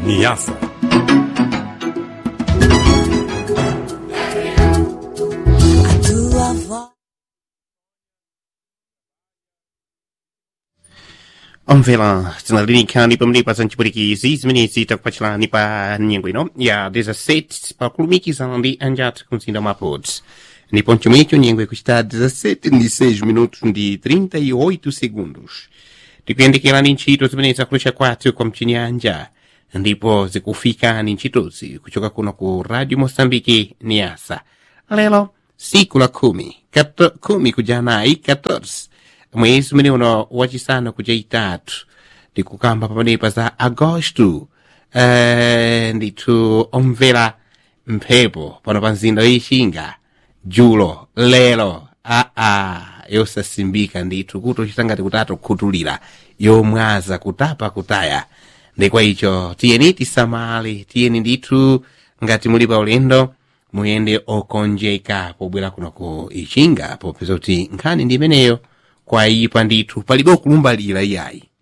Niassa. A tua voz. omvela tinalinikhani pamlipa ncipwirikizi zimenezi takupachilani pa nyengo ino ya 17 pakulumikizana ndi anjathu ku mzinda wa maputo ndipo mchomwecho nyengo ikuchita 17 ndi 6 minutos ndi 38 segundos tikuyendekerani ntchito zimenezi zakulusha kwathu kwa mchinyanja ndipo zikufikani ntchitozi kuchoka kuno ku radio moçambique niasa lero siku la khumi kato, khumi kujanayi 14 mwezi umene uno wachisanu kuja itatu ndikukamba pamenepa za agosto eh, ndithu omvera mphepo pano pa mzinda wixinga julo lero aa yosasimbika ndithu kuti uchita ngati kutatu khuthulira yomwaza kutapa kutaya ndikwa icho tiyeni tisamale tiyeni ndithu ngati muli pa ulendo muyende okonjeka pobwera kuno ku ichinga popeza kuti nkhani ndi imeneyo kwayipa ndithu palibe okulumbalira iyayi